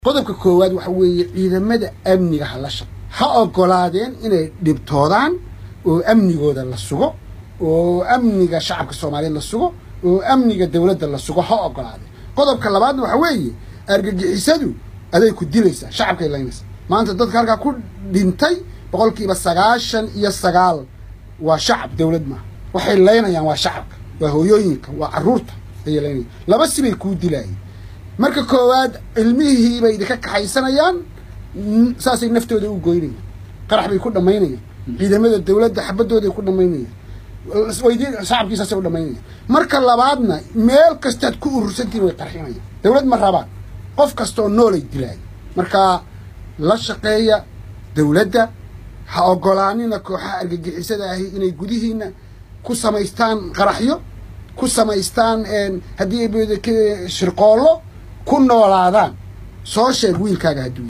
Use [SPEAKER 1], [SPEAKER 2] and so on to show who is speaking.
[SPEAKER 1] qodobka koowaad waxa weeye ciidamada amniga ha la shaq ha ogolaadeen inay dhibtoodaan oo amnigooda la sugo oo amniga shacabka soomaaliyeed la sugo oo amniga dowladda la sugo ha ogolaadeen qodobka labaadna waxa weeye argagixisadu aday ku dilaysaa shacabkay laynaysaa maanta dadka halkaa ku dhintay boqolkiiba sagaashan iyo sagaal waa shacab dowlad maaha waxay laynayaan waa shacabka waa hooyooyinka waa carruurta ayay laynayaan laba sibay kuu dilaayeen marka koowaad cilmihii bay idinka kaxaysanayaan saasay naftooda u goynayaan qarax bay ku dhammaynayaan ciidamada dowladda xabadooday ku dhammaynayaan weydiin shacabkiisaasay u dhammaynayaan marka labaadna meel kastaad ku urursantiin way qarxinayaan dowlad ma rabaan qof kasta oo noolay dilaaya marka la shaqeeya dowladda ha ogolaanina kooxaha argagixisada ahi inay gudihiina ku samaystaan qaraxyo ku samaystaan haddii shirqoollo ku noolaadaan soo sheeg wiilkaaga hadduu